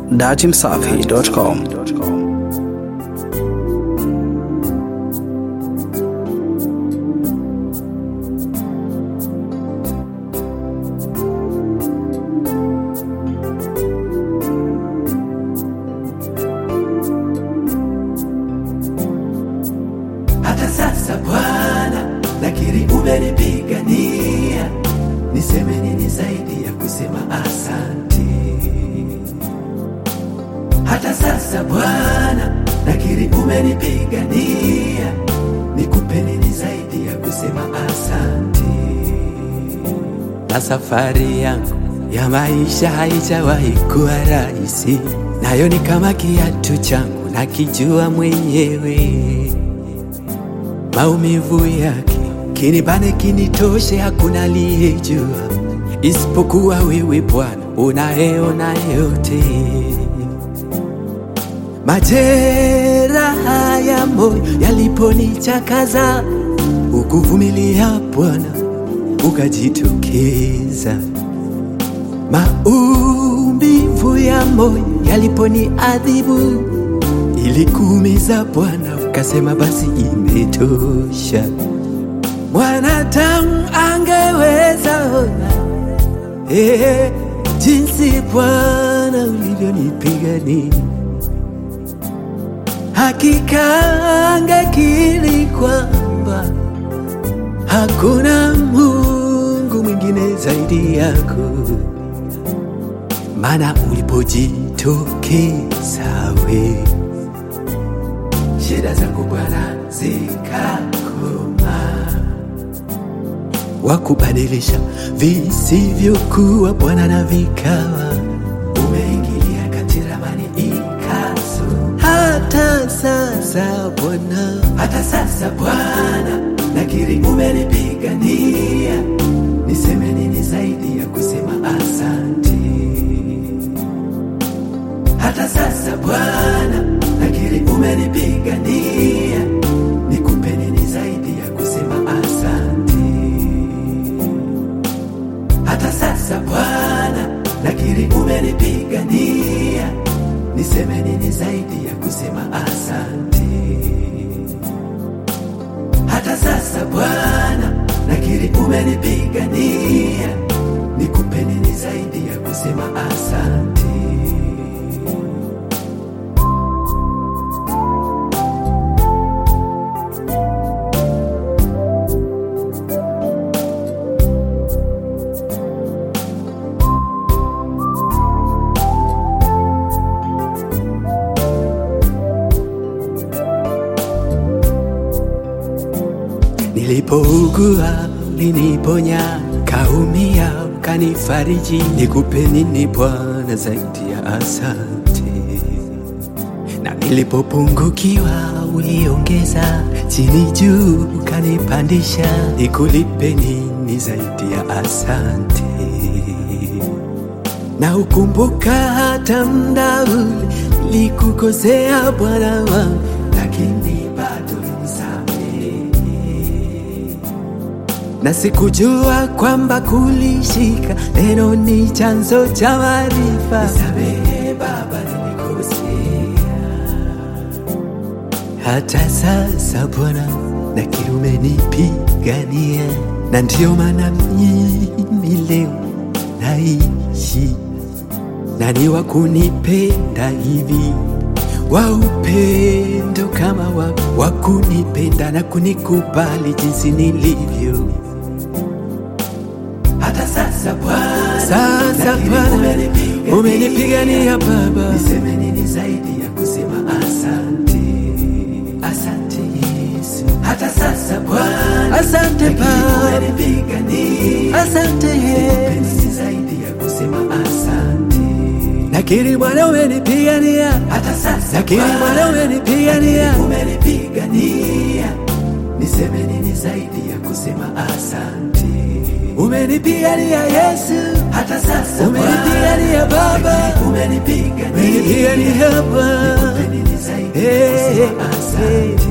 datimsafi.com. hata sasa Bwana, nakiri umenipigania, niseme nini zaidi ya kusema asante? Hata sasa Bwana, nakiri umenipigania, nikupe nini zaidi ya kusema asante? Na safari yangu ya maisha haijawahi kuwa rahisi, nayo ni kama kiatu changu nakijua mwenyewe maumivu yake kinibane kinitoshe, hakuna aliyejua isipokuwa wewe Bwana unayeona yote. Majeraha ya moyo yaliponichakaza, ukuvumilia Bwana ukajitokeza. Maumivu ya moyo yaliponiadhibu ili kuumiza Bwana, ukasema basi imetosha. Mwanadamu angeweza ona eh, jinsi Bwana ulivyonipigania, hakika angekiri kwamba hakuna Mungu mwingine zaidi yako, maana ulipojitokeza wewe shida zangu Bwana zikakoma, wakubadilisha visivyokuwa Bwana na vikawa, umeingilia kati ramani ikaso. Hata sasa Bwana, hata sasa Bwana, nakiri umenipigania, niseme nini zaidi ya kusema asante? hata sasa Bwana, nakiri umenipigania, nikupe nini zaidi ya kusema asante? Hata sasa Bwana, nakiri umenipigania, niseme nini zaidi ya kusema asante? Hata sasa Bwana, nakiri umenipigania, nikupe nini zaidi ya kusema asante? Nilipougua uliniponya, kaumia ukanifariji, nikupe nini Bwana zaidi ya asante? Na nilipopungukiwa uliongeza, chini juu ukanipandisha, nikulipe nini zaidi ya asante? Na ukumbuka hata mda ule nilikukosea Bwana wangu, lakini bado ulinisamehe na sikujua kwamba kulishika neno ni chanzo cha maarifa. Nisamehe Baba, nilikosea. Hata sasa Bwana, nakiri umenipigania, na ndiyo maana mimi leo naishi nani wa kunipenda hivi wa upendo kama wa, wa kunipenda na kunikubali jinsi nilivyo. Hata sasa Bwana, sasa Bwana umenipigania Baba, niseme nini zaidi ya kusema asante? Asante Yesu. Hata sasa Bwana, asante Baba, umenipigania, asante Yesu, zaidi ya kusema asante. Nakiri Bwana umenipigania, hata sasa nakiri Bwana umenipigania, umenipigania, niseme nini zaidi ya kusema asante? Umenipigania Yesu, hata sasa umenipigania Baba, umenipigania, umenipigania Baba, nikupe nini zaidi ya kusema asante?